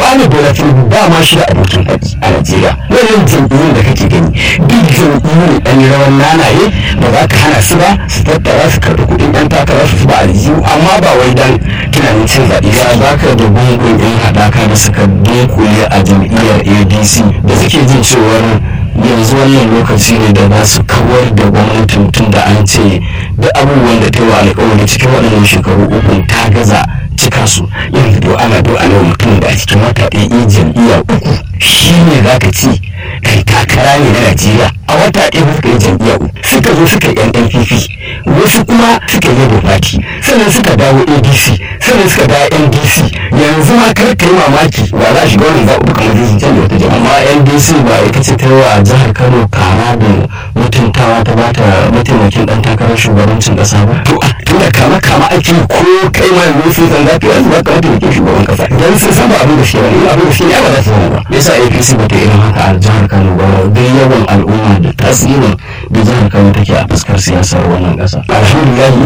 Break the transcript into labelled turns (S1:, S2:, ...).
S1: ahmed bola tinubu ba ma shi da abokin haƙi a najeriya wannan jam'iyyun da kake gani duk jam'iyyun ɗan rawan nanaye ba za ka hana su ba su tattara su karɓi kuɗin ɗan takara su ba aljihu amma ba wai dan tunanin cin zaɓe
S2: ya baka da gungun yan haɗaka da suka dunkule a jam'iyyar adc da suke jin cewar yanzu wannan lokaci ne da za su kawar da gwamnatin tun da an ce da abubuwan da ta yi wa alkawari cikin waɗannan shekaru uku ta gaza cika su
S1: yanzu do ana do ana mutum da a cikin wata ɗaya yi jam'iyya uku shi ne za ka ci kai takara ne na najeriya a wata ɗaya ba suka yi jam'iyya uku suka zo suka yi npp wasu kuma suka yi labour party sannan suka dawo adc sannan suka dawo ndc yanzu ma kar ka yi mamaki ba za a shiga wannan zaɓuɓɓukan majalisar canza wata jama'a
S2: amma ndc ba ita ce ta yi wa jihar kano kara da mutuntawa ta bata mataimakin ɗan takarar shugabancin ƙasa ba
S1: to a tunda kama kama ake yi ko kai ma yanzu sun san za ka yanzu ba ka mataimakin shugaban ƙasa idan sun san ba abin da shi ba ne abin da shi ne ba za su zama ba
S2: yasa apc ba ta irin haka a jihar kano ba dai yawan al'umma da tasirin da jihar kano take a fuskar siyasar wannan ƙasa
S1: alhamdulillah